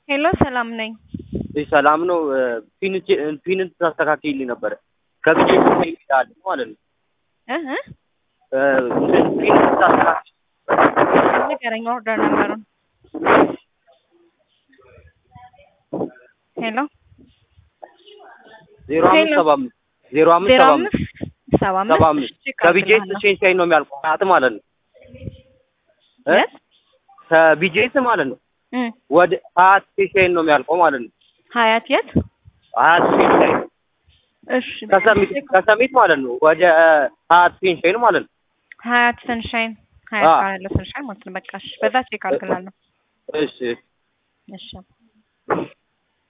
ሄሎ ሰላም ነኝ። እሺ ሰላም ነው። ፒን ፒንን ታስተካክይልኝ ነበረ ከብቼ ይላል ማለት ነው። እህ ፒን ታስተካክይ ንገረኝ ኦርደር ነበሩን። ሄሎ ዜሮ አምስት ሰባ አምስት ዜሮ አምስት ዜሮ ሰባ አምስት አምስት ሰባ ሰባ አምስት አምስት እሺ፣ ከቢጄስ እቀጥላለሁ። ቼንጅ ነው የሚያልቀው ሰዓት ማለት ነው እ የት? ከቢጄስ ማለት ነው እ ወደ ሀያት ቼንጅ ነው የሚያልቀው ማለት ነው ሀያት የት? ሀያት ቼንጅ እሺ ከሰሚት ከሰሚት ማለት ነው ወደ ሀያት ቼንጅ ማለት ነው ሀያት ሰንሻይን ሀያት አዎ። ጋር ያለው ሰንሻይን ማለት ነው። በቃ እሺ፣ በዛ ቼክ አድርግላለሁ። እሺ እሺ